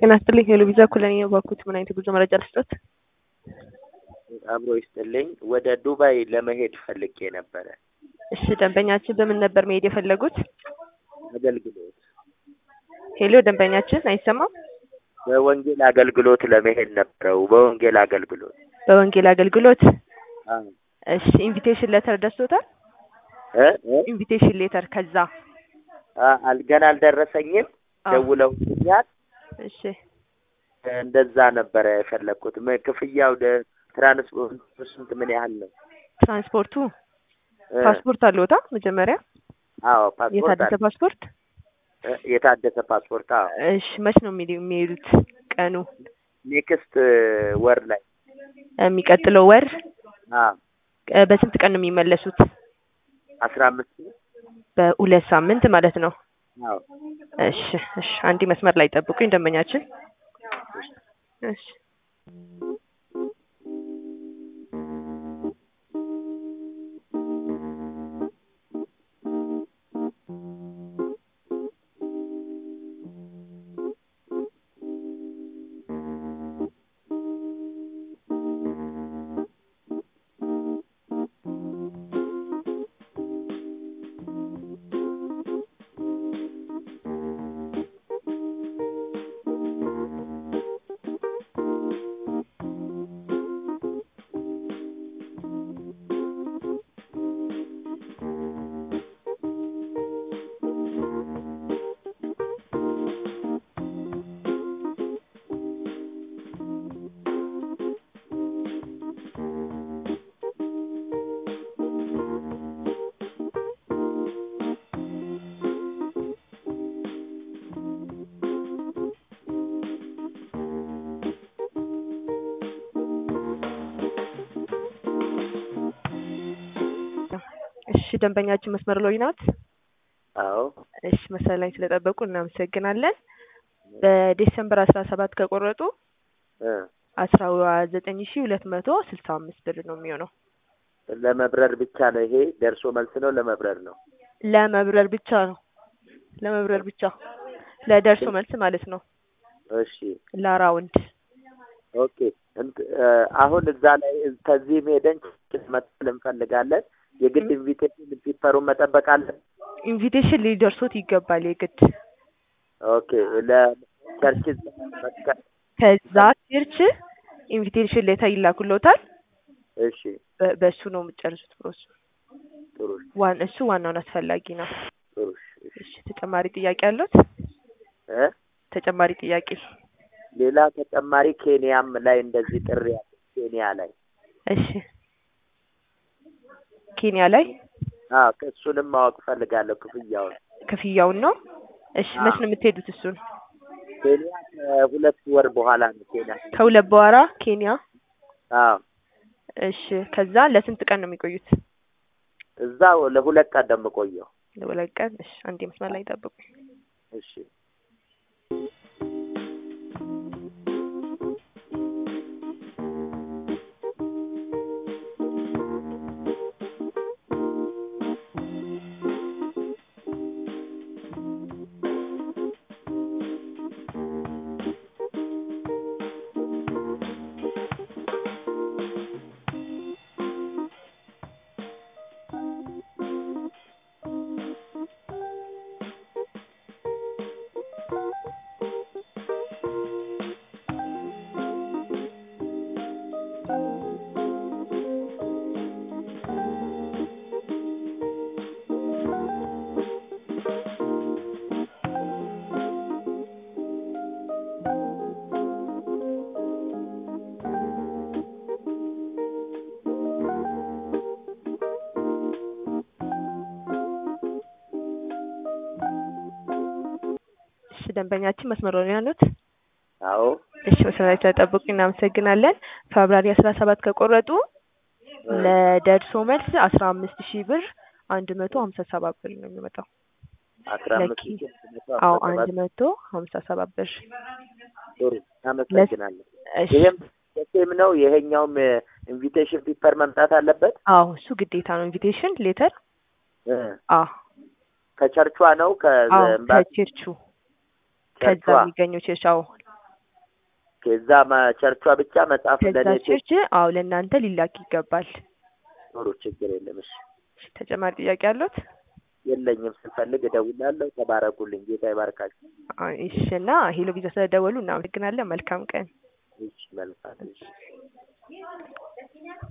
ጤና ይስጥልኝ ሄሎ ቪዛ ኩለኔ ባኩት ምን አይነት የጉዞ መረጃ ልስጦት? አብሮ ይስጥልኝ። ወደ ዱባይ ለመሄድ ፈልጌ ነበረ። እሺ ደንበኛችን በምን ነበር መሄድ የፈለጉት? አገልግሎት ሄሎ ደንበኛችን አይሰማም? በወንጌል አገልግሎት ለመሄድ ነበረው። በወንጌል አገልግሎት በወንጌል አገልግሎት አዎ። እሺ ኢንቪቴሽን ሌተር ደርሶታል? እ እ ኢንቪቴሽን ሌተር ከዛ አ- አል- ገና አልደረሰኝም። አዎ። ደውለውልኛል። እሺ እንደዛ ነበረ የፈለግኩት። ም- ክፍያው ደ- ትራንስፖርት ስንት ምን ያህል ነው? ትራንስፖርቱ እ፣ ፓስፖርት አለዎታ? መጀመሪያ አዎ ፓስፖርት የታደሰ አለ። ፓስፖርት? እ፣ የታደሰ ፓስፖርት አዎ። እሺ መች ነው የሚሄዱ- የሚሄዱት? ቀኑ ኔክስት ወር ላይ የሚቀጥለው ወር አዎ እ፣ በስንት ቀን ነው የሚመለሱት? አስራ አምስት በሁለት ሳምንት ማለት ነው። አዎ እሺ እሺ አንዲ መስመር ላይ ጠብቁኝ ደንበኛችን። እሺ እሺ ደንበኛችን መስመር ላይ ናት? አዎ እሺ መስመር ላይ ስለጠበቁ እናመሰግናለን። በዲሴምበር አስራ ሰባት ከቆረጡ እ፣ አስራ ዘጠኝ ሺ ሁለት መቶ ስልሳ አምስት ብር ነው የሚሆነው። ለመብረር ብቻ ነው ይሄ? ደርሶ መልስ ነው ለመብረር ነው? ለመብረር ብቻ ነው። ለመብረር ብቻ ለደርሶ መልስ ማለት ነው። እሺ ለራውንድ ኦኬ። እንት- እ፣ አሁን እዛ ላይ ከዚህም ሄደን መጥል እንፈልጋለን። የግድ ኢንቪቴሽን ፒፐሩን መጠበቅ አለን። ኢንቪቴሽን ሊደርሶት ይገባል የግድ ኦኬ ለቸርች መስቀል ከዛ ቸርች ኢንቪቴሽን ሌተር ይላኩልዎታል። እሺ በ- በእሱ ነው የምጨርሱት ፕሮሰሱ። ጥሩ ዋን እሱ ዋናውን አስፈላጊ ነው። ጥሩ እሺ እሺ ተጨማሪ ጥያቄ አሉት? እ ተጨማሪ ጥያቄ ሌላ ተጨማሪ ኬንያም ላይ እንደዚህ ጥሪ ያለ ኬንያ ላይ እሺ ኬንያ ላይ አዎ እሱንም ማወቅ ፈልጋለሁ ክፍያውን ክፍያውን ነው። እሺ መች ነው የምትሄዱት? እሱን ኬንያ ከሁለት ወር በኋላ ነው ኬንያ ከሁለት በኋላ ኬንያ። አዎ እሺ ከዛ ለስንት ቀን ነው የሚቆዩት? እዛው ለሁለት ቀን ነው የምቆየው ለሁለት ቀን። እሺ አንዴ መስመር ላይ ጠብቁ። እሺ እሺ ደንበኛችን መስመር ላይ ነው ያሉት? አዎ እሺ መስመር ላይ ስለጠበቁ እናመሰግናለን። ፌብራሪ አስራ ሰባት ከቆረጡ ለደርሶ መልስ አስራ አምስት ሺህ ብር አንድ መቶ ሀምሳ ሰባት ብር ነው የሚመጣው። አስራ አምስት ለኪ- ሺህ አንድ መቶ አዎ አስራ አንድ ሰባት መቶ ሀምሳ ሰባት ብር። ጥሩ እናመሰግናለን። እሺ ይሄም ሴም ነው። ይሄኛውም ኢንቪቴሽን ፒፐር መምጣት አለበት። አዎ እሱ ግዴታ ነው። ኢንቪቴሽን ሌተር እ አዎ ከቸርቿ ነው አዎ ከኤምባሲ ከቸርቹ ከዛ ቸርቿ የሚገኘው ቸርች አዎ ከዛ ቸርቿ ብቻ መጽሐፍ ከዛ ለእኔ ቸርች አዎ ለእናንተ ሊላክ ይገባል። ጥሩ ችግር የለም። እሺ እሺ፣ ተጨማሪ ጥያቄ አሉት? የለኝም። ስንፈልግ እደውላለሁ። ተባረኩልኝ። ጌታ ይባርካችሁ። አይ፣ እሺ እና ሄሎ ቪዛ ስለደወሉ እናመሰግናለን። መልካም ቀን። እሺ መልካም እሺ